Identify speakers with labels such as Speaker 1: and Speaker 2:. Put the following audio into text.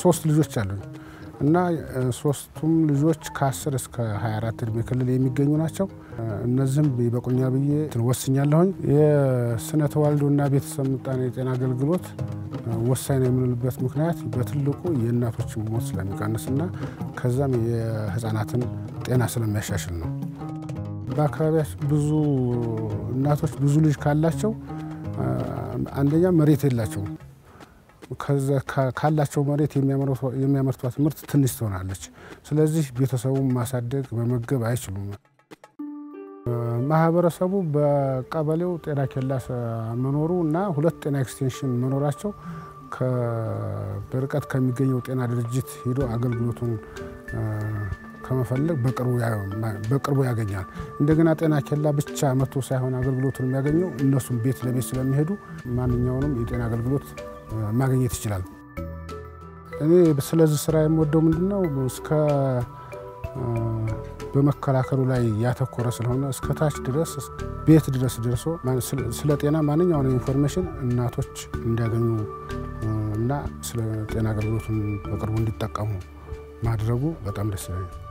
Speaker 1: ሶስት ልጆች አሉኝ እና ሶስቱም ልጆች ከ10 እስከ 24 እድሜ ክልል የሚገኙ ናቸው። እነዚህም ይበቁኛ ብዬ ወስኛለሁኝ። የስነ ተዋልዶና ቤተሰብ ምጣኔ የጤና አገልግሎት ወሳኝ ነው የምንልበት ምክንያት በትልቁ የእናቶችን ሞት ስለሚቀንስና ከዛም የህፃናትን ጤና ስለሚያሻሽል ነው። በአካባቢያችን ብዙ እናቶች ብዙ ልጅ ካላቸው አንደኛ መሬት የላቸውም። ካላቸው መሬት የሚያመርቷት ምርት ትንሽ ትሆናለች። ስለዚህ ቤተሰቡን ማሳደግ መመገብ አይችሉም። ማህበረሰቡ በቀበሌው ጤና ኬላ መኖሩ እና ሁለት ጤና ኤክስቴንሽን መኖራቸው በርቀት ከሚገኘው ጤና ድርጅት ሄዶ አገልግሎቱን ከመፈለግ በቅርቡ ያገኛል። እንደገና ጤና ኬላ ብቻ መጥቶ ሳይሆን አገልግሎቱን የሚያገኘው እነሱም ቤት ለቤት ስለሚሄዱ ማንኛውንም የጤና አገልግሎት ማግኘት ይችላል። እኔ ስለዚህ ስራ የምወደው ምንድነው እስከ በመከላከሉ ላይ ያተኮረ ስለሆነ እስከ ታች ድረስ ቤት ድረስ ደርሶ ስለ ጤና ማንኛውን ኢንፎርሜሽን እናቶች እንዲያገኙ እና ስለ ጤና አገልግሎቱን በቅርቡ እንዲጠቀሙ ማድረጉ በጣም ደስ ይለኛል።